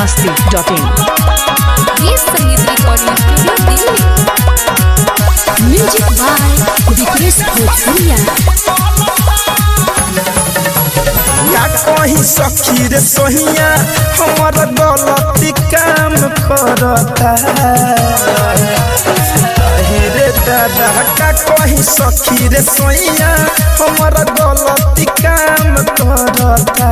masti.in ये संगीत recording studio Delhi music by Vikresh Bhojpuriya का कहीं सखी रे सोहिया हमर गलती काम करता अहे रे दादा का कहीं सखी रे सोहिया हमर गलती काम करता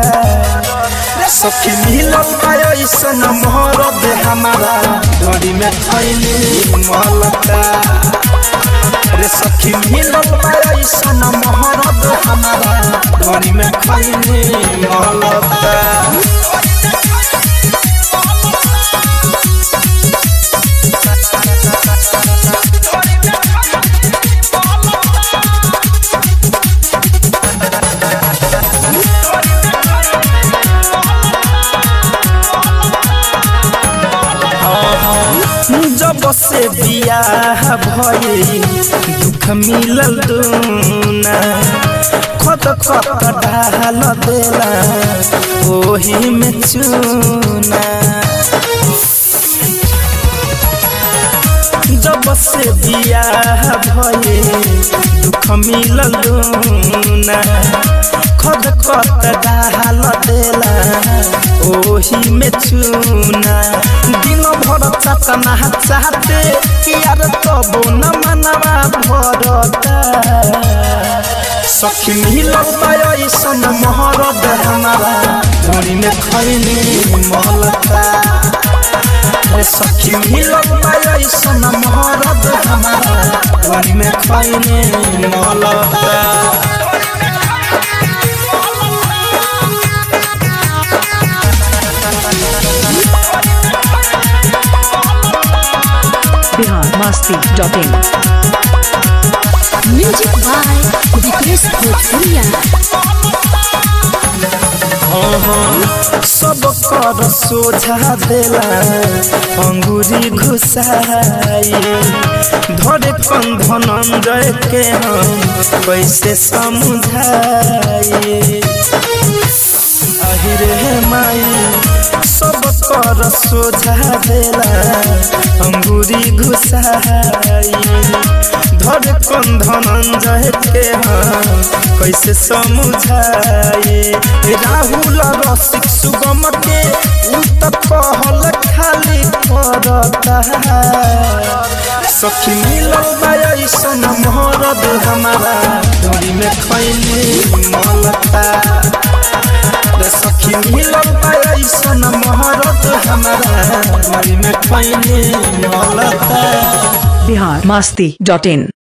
सखी मिलल पायो ऐसन मोहर दे हमारा डोरी में थैली मलता रे सखी मिलल पायो ऐसन मोहर दे हमारा डोरी में थैली मलता जब से बियाह भई दुख मिलल दूना खत खत डाल देला ओही में चूना जब से बियाह भई दुख मिलल दूना खत खत डाल देला ओही में चूना दिन भर चकना चाहते यार तबो न मनवा भरता सखी मिलल पायो ऐसन महरद हमारा धोरी में खैली महलता रे सखी मिलल पायो ऐसन महरद हमारा धोरी में खैली महलता Bihar masti.in music by Vikresh Bhojpuriya सब कर सोझा देला अंगूरी घुसाई धरे कन धनंजय के हम कैसे समझाई अहिरे माई सब कर सोझा देला अंगूरी घुसाई धर कन धनंजय के हम कैसे समझाए राहुल रसिक सुगम के उ त कहल खाली करता सखी मिलल बाय ऐसन मोहरद हमारा डोरी में खैली मलता रे सखी मिलल बाय ऐसन मोहरद हमारा डोरी में खैली मलता Bihar masti.in